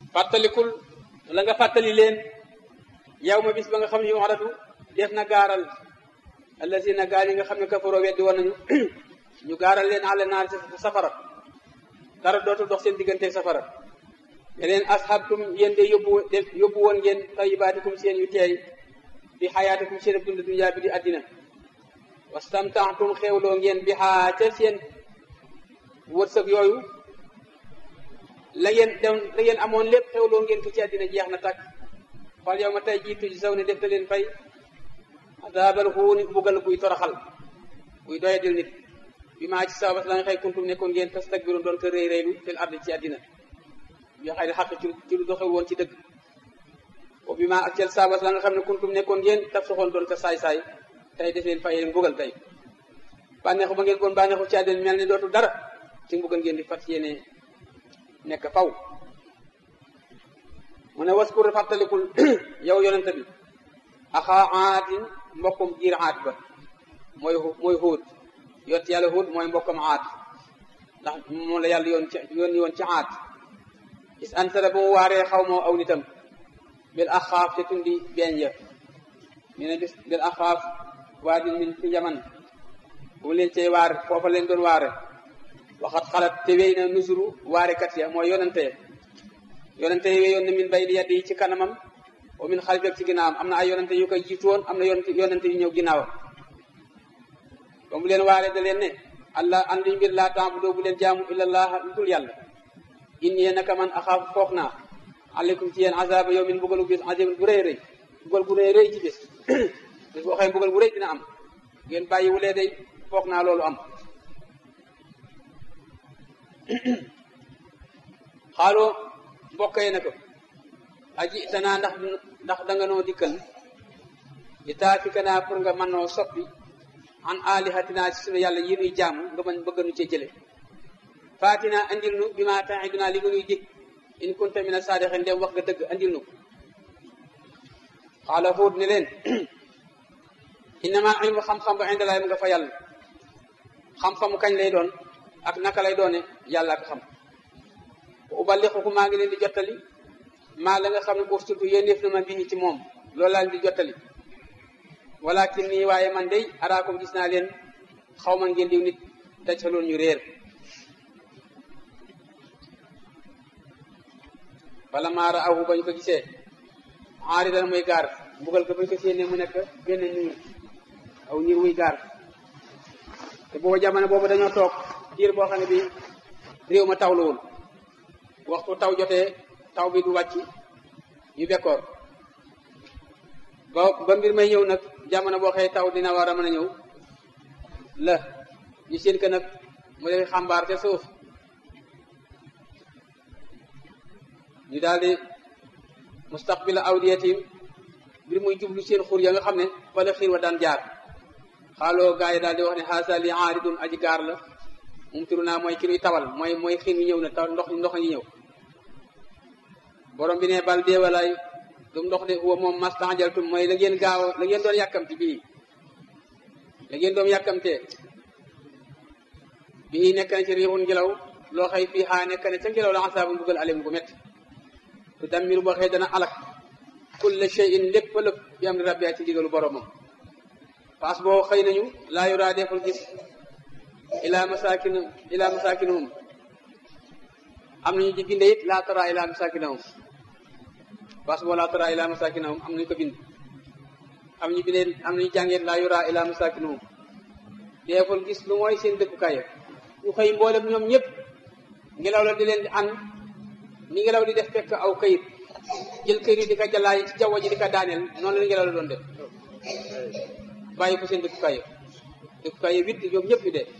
fàttalikul la nga fàttali leen yow ma bis ba nga xam ne yu aratu def na gaaral allazina gaal yi nga xam ne kafaroo weddi woon nañu ñu gaaral leen àll naar ci safara dara dootul dox seen digganteeg safara ne leen ashabtum yéen de yóbbu def yóbbu woon ngeen tayibaatikum seen yu teey bi xayaatikum seen ab dund dunya bi di àddina wastamtaatum xewloo ngeen bi xaa ca seen wërsëg yooyu la ngeen dem la ngeen amoon lépp xewloo ngeen ko ci àddina jeex na tàkk fal yow ma tey jiitu ji saw ne def na leen fay adaabal xuuni bugal buy toraxal buy doyadil nit bi maa ci sababas la nga xëy kuntum nekkoon ngeen tastakbiru doon ko réy réylu fil ardi ci àddina bi xëy xaq ci ci lu doxew woon ci dëgg o bi maa ak cel sababas la nga xam ne kuntum nekkoon ngeen taf soxoon doon ko saay-saay tey def leen fay leen bugal tey bànneexu ba ngeen koon bànneexu ci àddina mel ni dootul dara ci mbugal ngeen di fat yéene nekk faw mu ne waskur fàttalikul yow yonente bi axaa aatin mbokkum giir aat ba mooy mooy xuut yott yàlla xuut mooy mbokkam aat ndax moom la yàlla yoon ci yoon yoon ci aat is ansara ba mu waaree xaw moo aw nitam bil axaaf te tundi beeñ ya mi ne bis bil axaaf waa din min fi yaman bu mu leen cey waar foofa leen doon waare waxat xalat te wéy na nusuru waarekat ya mooy yonante ya yonante yi wéyoon na min bay di yaddi yi ci kanamam wa min xalfek ci ginnaawam am na ay yonante yu koy jiitu woon am na yonante yonante yu ñëw ginnaawam ba mu leen waare da leen ne allah andi mbir laa taabudu bu leen jaamu illallah lu dul yàlla inni naka man axaafu foog naa aleykum ci yéen azaba yow min mbugalu bis azim bu rëy rëy mbugal bu rëy rëy ci bis bis boo xëy mbugal bu rëy dina am ngeen bàyyi wulee day foog naa loolu am xaaloo mbokk yi ne ko aji tanaa ndax ndax danga noo dikkal di taafika naa pour nga mën noo soppi an alihatina ci sunu yàlla yi nuy jaamu nga mën bëgg nu cee jële faatina andil nu bi ma taxiduna li nga nuy dig in kunta mina saadiqin dem wax nga dëgg andil nu xaala Huud ne leen innama ilmu xam-xam ba indalaay mu nga fa yàlla xam-xamu kañ lay doon ak naka lay doone yàlla ak xam ubalixuku maa ngi leen di jottali maa la nga xam ne boof surtout yéenéef na ma bii ci moom loolu laa leen di jottali walakin nii waaye man day araakum gis naa leen xaw ma ngeen diw nit dajaloon ñu réer bala maara awu bañ ko gisee aari dana muy gaar mbugal ko bañ ko séenee mu nekk benn niir aw niir wuy gaar te booba jamono boobu dañoo toog diir boo xam ne bi réew ma tawluwul waxtu taw jotee taw bi du wàcc ñu bekkoor ba ba mbir may ñëw nag jamono boo xëy taw dina war a mën a ñëw la ñu seen ko nag mu def xambaar te suuf ñu daal di mustaqbila awdiyatim mbir muy jublu seen xur ya nga xam ne fa la xiir wa daan jaar xaaloo gaa yi daal di wax ne xaasa li aaridun aji gaar la mum turu naa mooy ki nuy tawal mooy mooy xiin wi ñëw na taw ndox ndox ñi ñëw borom bi ne bal deewalaay dum ndox de huwa moom mastanjaltum mooy la ngeen gaaw la ngeen doon yàkkamti bii la ngeen doon yàkkamtee bii nekk na ci riixun ngelaw loo xëy fii xaa nekk na ca ngelaw la asaabu mbugal alim gu métti tu dammiru boo xëy dana alak kulla shay'in lépp lépp bi am rabbi ci digalu boromam paas boo xëy nañu laa yuraa deful gis ila masakin ila masakinuhum am nañu ci binde it laa tara ila masakinahum paas boo laa tara ila masakinahum am nañu ko bind am ñu bindee am nañu jàngee laa yuraa ila masakinuhum deful gis lu mooy seen dëkkukaay ñu xëy mboolem ñoom ñëpp ngelaw la di leen di an ni ngelaw di def fekk aw kayit jël kayit yi di ko jalaay ci jaww ji di ko daaneel noonu la ngelaw la doon def bàyyi ko seen dëkkukaay yi dëkkukaay yi witt ñoom ñëpp ñu dee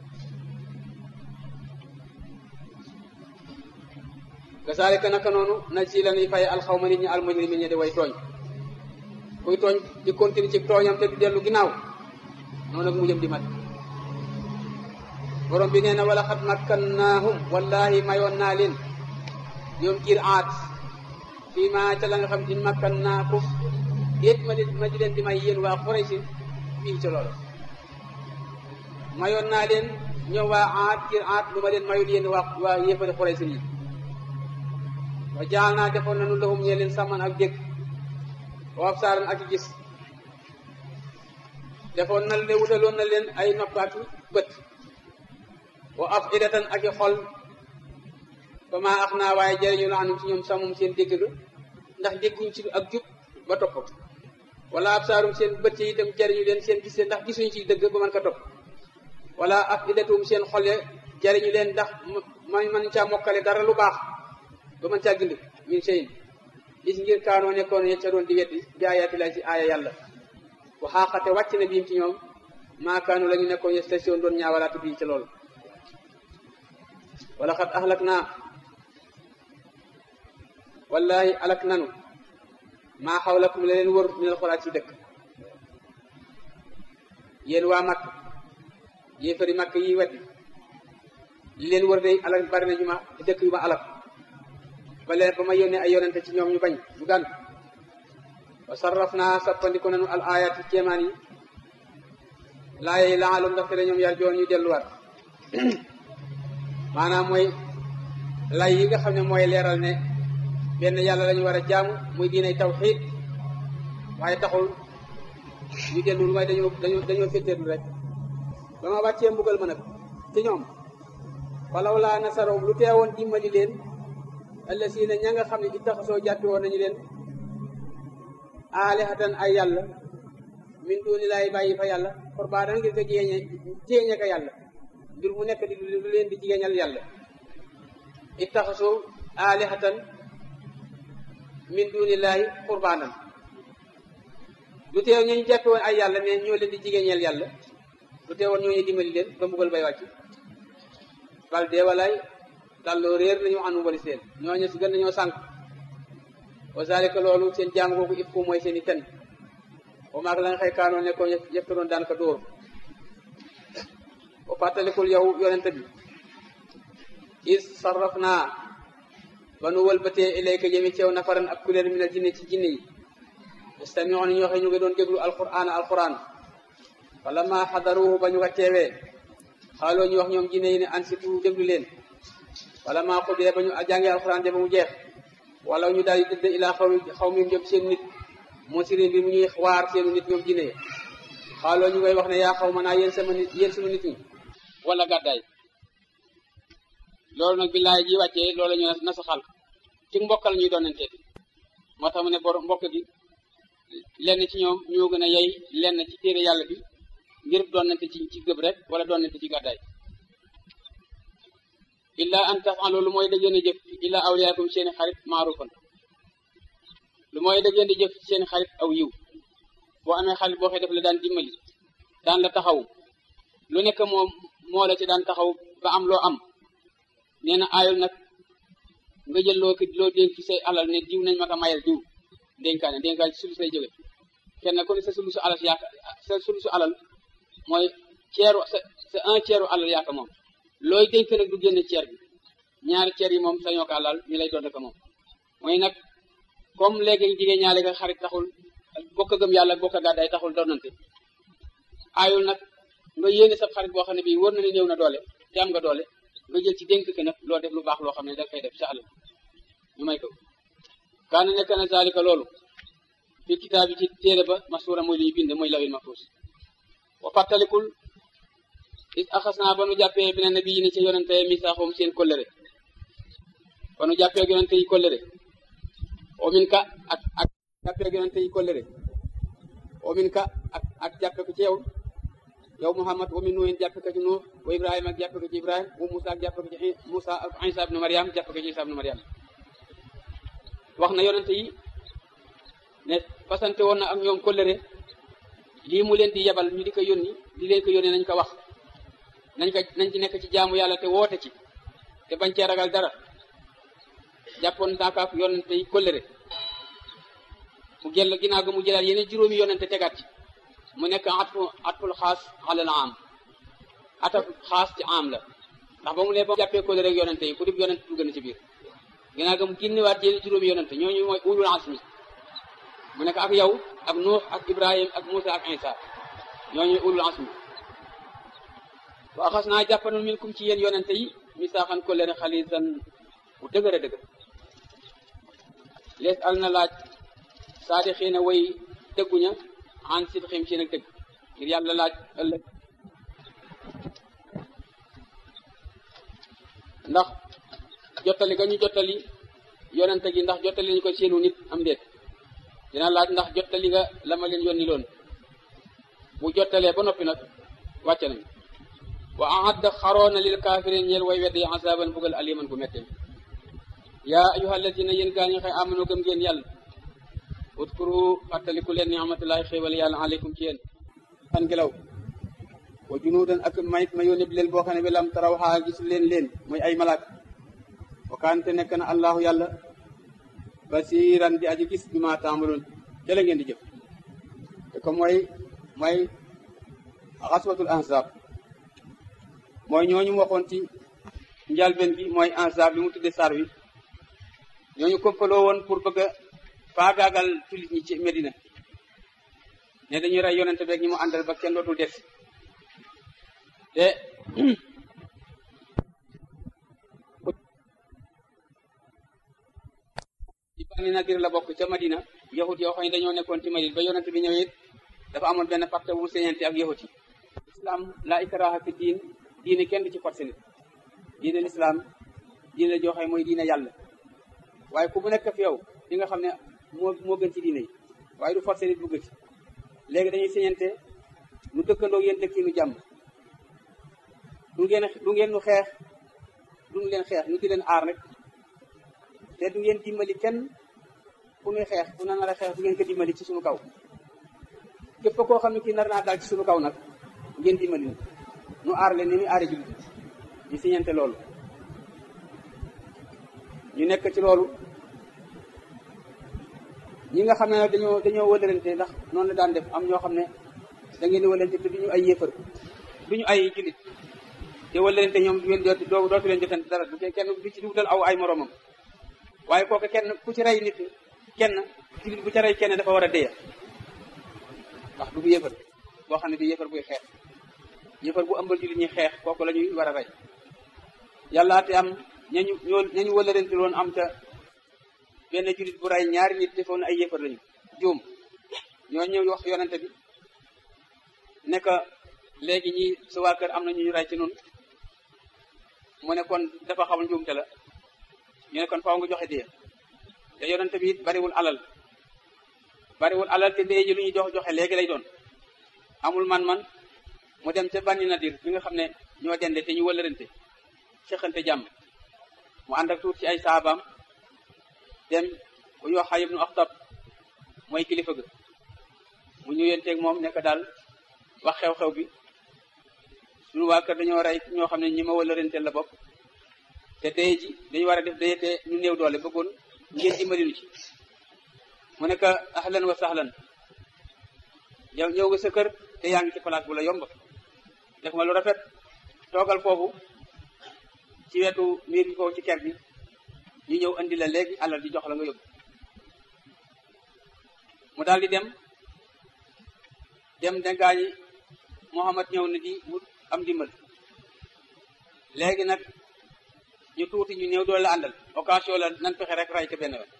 kasaalika naka noonu na ci la ñuy fay alxawma nit ñi almujrimin ñi di way tooñ kuy tooñ di continue ci tooñam te du dellu ginnaaw noonu ak mu jëm di mat borom bi nee na wala xat makkannaahum wallahi mayoon naa leen ñoom kiir aat fii ma ca la nga xam in makkannaakum déet ma di ma di leen di may yéen waa Quraysh fii ca loolu mayoon naa leen ñoom waa aat kiir aat lu ma leen mayul yéen waa waa yéefari Quraysh yi wa jaal naa defoon nañu lahum ñee leen sàmman ak dégg wa absaaran ak gis defoon na leen wutaloon na leen ay nopp ak bët wa afidatan ak i xol ba maa ax naa waaye jëriñu la anum ci ñoom sàmmum seen dégg ga ndax dégguñ ci ak jub ba topp wala absaarum seen bët yi itam jëriñu leen seen gis ndax gisuñ ci dëgg ba mën ko topp wala afidatum seen xol ya jëriñu leen ndax man mën caa mokkale dara lu baax ba mën caa gind min seyin gis ngir kaanoo nekkoon ya ca doon di weddi bi ayaati lay ci aaya yàlla waxaaxate wàcc na biim ci ñoom maakaanu la ñu nekkoon ya station doon ñaawalaatu bii ci loolu wala xat axlak naa wallahi alak nanu maa xawlakum la leen wër minal xuraat ci dëkk yéen waa makk yéefari makk yi weddi li leen wër day alak bari na ñu ma dëkk yu ma alak ba leen ba ma yónnee ay yonente ci ñoom ñu bañ ñu gànn wa sarraf naa sappandiku nanu al ayati kéemaan yi laaye yi laalum ndaxte da ñoom yar joon ñu delluwaat maanaam mooy lay yi nga xam ne mooy leeral ne benn yàlla lañu war a jaamu muy diinay tawxiid waaye taxul ñu dellu lu may dañoo dañoo dañoo féttéerlu rek ba ma wàccee mbugal ma nag ci ñoom falaw laa nasaroom lu teewoon dimbali leen allasiina ña nga xam ne ittaxasoo jàppi woon nañu leen aalihatan ay yàlla min duuni laay bàyyi fa yàlla xurbaana ngir ko jéeñe jéeñe ko yàlla ngir mu nekk di lu leen di jigéeñal yàlla ittaxasoo aalihatan min duunillaahi qurbaanan lu teew ñooñu jàppe woon ay yàlla ne ñoo leen di jigéeñeel yàlla lu teewoon ñooñu dimbali leen ba mbugal bay wàcc bal dee walaay dalloo réer nañu anu wali seen ñooñu si gën nañoo sànq wa zalika loolu seen jaam googu if fu mooy seen i ten wa maag la nga xëy kaanoon ne ko yëpp doon daan ko dóor wa fàttalikul yow yonente bi is sarraf naa ba nu wëlbatee ilayka jëmi ceew nafaran ak kuléer minal jinne ci jinne yi yastami'una ñu waxe ñu ngi doon déglu alquran alquran wala ma xadaruhu ba ñu ko teewee xaaloo ñu wax ñoom jinne yi ne ansitu déglu leen wala ma xudee ba ñu jàngee alquran de ba mu jeex wala ñu daal di dëdd ilaa xaw mi xaw mi jëm seen nit moo siri bi mu ñuy waar seenu nit ñoom jinne yi xaaloo ñu koy wax ne yaa xaw ma naa yéen sama nit yéen sunu nit ñi wala gàddaay loolu nag billaay ji wàccee loolu ñu na sa xal ci mbokk la ñuy doonanteeti moo tax mu ne bor mbokk gi lenn ci ñoom ñoo gën a yey lenn ci téere yàlla bi ngir doonante ci ci gëb rek wala doonante ci gàddaay illa an tafalu lu mooy da ngeen di jëf illa awliyaakum seeni xarit maarufan lu mooy da ngeen di jëf seeni xarit aw yiw boo amee xarit boo xee def la daan dimbali daan la taxaw lu nekk moom moo la ci daan taxaw ba am loo am nee na aayul nag nga jël loo loo dénk ci say alal ne diw nañ ma ko mayal diw dénkaane dénkaane ci sulus lay jóge kenn ku ne sa sulusu alal yaaka sa sulusu alal mooy ceeru sa sa un ceeru alal yaaka moom looy dénk nag du génne ceer bi ñaari ceer yi moom sañoo ko alal ñu lay doon ko moom mooy nag comme léegi jigéen ñaale nga xarit taxul bokk gëm yàlla bokk gàddaay taxul doonante aayul nag nga yéene sa xarit boo xam ne bii wër na ne néew na doole te am nga doole nga jël ci dénk ke nag loo def lu baax loo xam ne da koy def sa alal ñu may ko kaana nekk na zalika loolu fi kitaab yi ci téere ba masuura mooy li ñu bind mooy lawil mahfuus wa fàttalikul is axas naa ba nu jàppee bi ne nabi yi ni ci yonente misaaxum seen kollëre ba nu jàppee yonente yi kollëre o min ka ak ak jàppee yonente yi kollëre o min ka ak ak jàppe ko ci yow yow Muhammad wa min nuuhin jàppe ko ci Nuux wa Ibrahima ak jàppe ko ci Ibrahima wa Musa ak jàppe ko ci Musa ak Isa ibnu Mariam jàppe ko ci Isa ibnu Mariam wax na yonente yi ne fasante woon na ak ñoom kóllëre lii mu leen di yebal ñu di ko yónni di leen ko yónni nañ ko wax nañ ko nañ ci nekk ci jaamu yàlla te woote ci te bañ cee ragal dara jàppoon naakaak yonente yi kóllëre mu jël ginnaaw ga mu jëlaat yeneen juróomi yonente tegaat ci mu nekk atfu atful xaas alal am ataf xaas ci am la ndax ba mu ne ba jàppee kóllëre ak yonente yi ku dib yonente dugg na ci biir ginnaaw ga mu génnewaat yeneen juróomi yonente ñooñu mooy ulul azmi mu nekk ak yow ak Nuux ak Ibrahim ak Musa ak Isa ñooñu ulul azmi wa axas naa jàppanoon min kum ci yéen yonente yi misaaxan ko leen xalisan bu dëgër a dëgër lees al na laaj saadi xii na way dëgguña an sit xim ci nag dëgg ngir yàlla laaj ëllëg ndax jottali ga ñu jottali yonente gi ndax jottali nañu ko seenu nit am déet dina laaj ndax jottali nga la ma leen yónni loon bu jottalee ba noppi nag wàcce nañ wa ahadda xaroona lil kaafirin ñeel way weddi azaban bugal aliman bu metti yaa ayuha alladina yéen gaa ñi xëy amano gëm ngeen yàlla utkuru fàttaliku leen ni'matullahi xéewal yàlla aleykum ci yéen fan ngelaw wa junuudan ak mayit ma yónni bi leen boo xam ne bi lam taraw xaa gis leen leen mooy ay malaak wa kaante nekk na allahu yàlla basiran di aji gis bi ma taamaloon ca la ngeen di jëf te comme mooy mooy xaswatul ahzab mooy ñooñu waxoon ci njalben bi mooy ahzab bi mu tudde sar wi ñooñu kompaloo woon pour bëgg a faagaagal jullit ñi ci Medina ne dañuy rey yonente beeg ñi mu àndal ba kenn dootul des te ci Bani Nadir la bokk ca Madina yahut yoo xam ne dañoo nekkoon ci Madina ba yonente bi ñëwee dafa amoon benn pacte bu mu señante ak yahut yi islam la ikraha fi diin diine kenn du ci forcé nit diine l'islam diine la joo xam ne mooy diine yàlla waaye ku bu nekk fi yow di nga xam ne moo moo gën ci diine yi waaye du forcé nit bugg ci léegi dañuy señante nu dëkkandoo yéen dëkk yi nu jàmm du ngeen du ngeen nu xeex du leen xeex nu di leen aar rek te du ngeen dimbali kenn ku nuy xeex ku na nar a xeex du ngeen ko dimbali ci suñu kaw képp koo xam ne kii nar naa daal ci suñu kaw nag ngeen dimbali nu nu aar leen ni muy aare jullit ñu siñante loolu ñu nekk ci loolu ñi nga xam ne nag dañoo dañoo wëlërante ndax noonu la daan def am ñoo xam ne da ngeen di wëlërante te duñu ay yéefar duñu ay jullit te wëlërante ñoom du ngeen doo dootu leen jotante dara du kenn du ci dugal aw ay moromam waaye kooku kenn ku ci rey nit kenn jullit bu ci rey kenn dafa war a déya ndax du bu yéefar boo xam ne du yéefar buy xeex yéefar bu ëmbal jullit ñi xeex kooku la ñuy war a rey yàlla te am ñañu ñoo ñañu wëlërante loon am ca benn jullit bu rey ñaari nit defoon ay yéefar lañu juum ñoo ñëw wax yonente bi ne que léegi ñi sa waa kër am na ñu ñu rey ci nun mu ne kon dafa xamul njuumte la ñu ne kon faaw nga joxe dee te yonente bi it bariwul alal bariwul alal te dee ji lu ñuy jox joxe léegi lay doon amul man-man mu dem ca Bani Nadir bi nga xam ne ñoo dende te ñu wëlërante xeexante jàmm mu ànd ak tuut ci ay saabaam dem ku ñu wax Xayy ibnu Axtab mooy kilifa ga mu ñëwenteeg moom nekk daal wax xew-xew bi suñu waa kër dañoo rey ñoo xam ne ñi ma wëlëranteel la bokk te dee ji dañu war a def dee te ñu néew doole bëggoon ngeen dimbali nu ci mu nekk ahlan wa sahlan yow ñëw nga sa kër te yaa ngi ci place bu la yomb def nga lu rafet toogal foofu ci wetu miir bi foofu ci ker bi ñu ñëw andi la léegi alal di jox la nga yóbbu mu daal di dem dem de gaañi Muhammad ñëw na di wut am dimbal léegi nag ñu tuuti ñu néew doole la àndal occasion la nan fexe rek ray ko benn yoon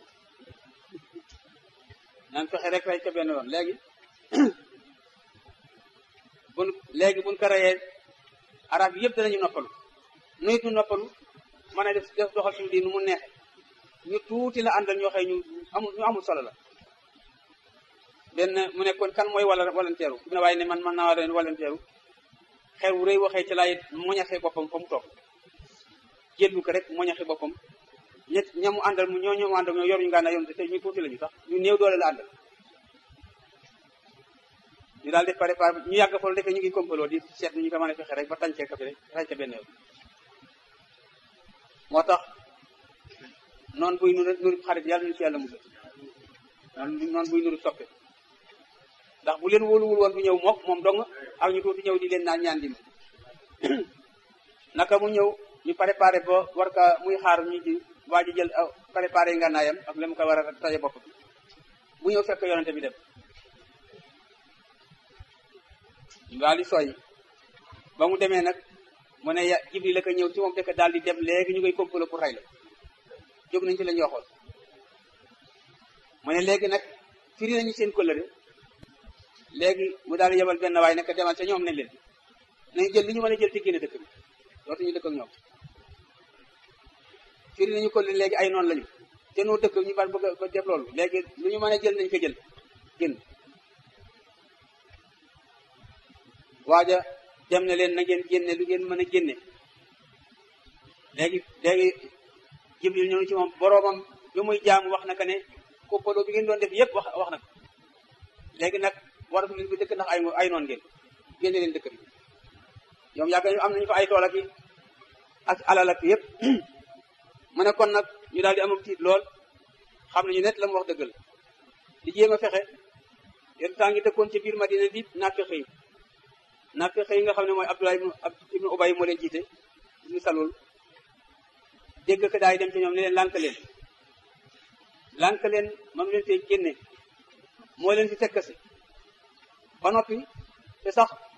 nan fexe rek ray ko benn yoon léegi bun léegi buñ ko rayee arab yëpp danañu noppalu nuyit ñu noppalu mën a def def doxal suñu di nu mu neexe ñu tuuti la àndal ñoo xëy ñu amul ñu amul solo la benn mu nekkoon kan mooy wala walanteeru ne waaye ne man man naa war walanteeru xeer wu rëy waxee ci laay moñaxee boppam fa mu toog jëllu ko rek moñaxee boppam ñett ñamu àndal mu ñoo ñoomu àndal ñoo yor ñu ngaa naa yoon te ñu tuuti la ñu sax ñu néew doole la àndal ñu daal di préparé ñu yàgg fa defee ñu ngi kompaloo di seet ñu ko mën a fexe rek ba tàncee ka fi rek tànce benn yoon moo tax noonu buy nuru nuru xarit yàlla ñu ci yàlla musal noonu buy nuru soppe ndax bu leen wóoluwul woon bu ñëw mook moom dong ak ñu tuuti ñëw di leen naan ñaan dim naka mu ñëw ñu préparé ba war ka muy xaar ñu di waa ji jël préparé ngànnaayam ak la mu ko war a taje bopp bi bu ñëw fekk yonente bi dem ñu daal di soññ ba mu demee nag mu ne ya Jibril la ko ñëw ci moom dëkk daal di dem léegi ñu koy complot pour rey la jóg nañ ci la ñu waxoon mu ne léegi nag firi nañu seen kóllëre léegi mu daal di yebal benn waay nekk demal ca ñoom nañ leen nañu jël li ñu mën a jël te génne dëkk bi dootuñu dëkk ak ñoom firi nañu kóllëre léegi ay noonu lañu te noo dëkk ñu ban bëgg a def loolu léegi lu ñu mën a jël nañ ko jël génn waaja dem na leen na ngeen génne lu ngeen mën a génne léegi léegi jibril ñëw ci moom boroomam bi muy jaamu wax na ka ne koppaloo bi ngeen doon def yëpp wax wax na ko léegi nag waratu leen fi dëkk ndax ay ay noon ngeen génne leen dëkk bi ñoom yàgg ñu am nañu fa ay tool ak ak alal ak yëpp mu ne kon nag ñu daal di amam tiit lool xam nañu net la mu wax dëggal di jéem a fexe yenn temps ngi dëkkoon ci biir Madina di naafeq yi naafeq yi nga xam ne mooy Abdullah ibnu Ubay moo leen jiite ñu salul dégg ko daay dem ci ñoom ne leen lànk leen lànk leen mam leen fee génne moo leen fi fekk si ba noppi te sax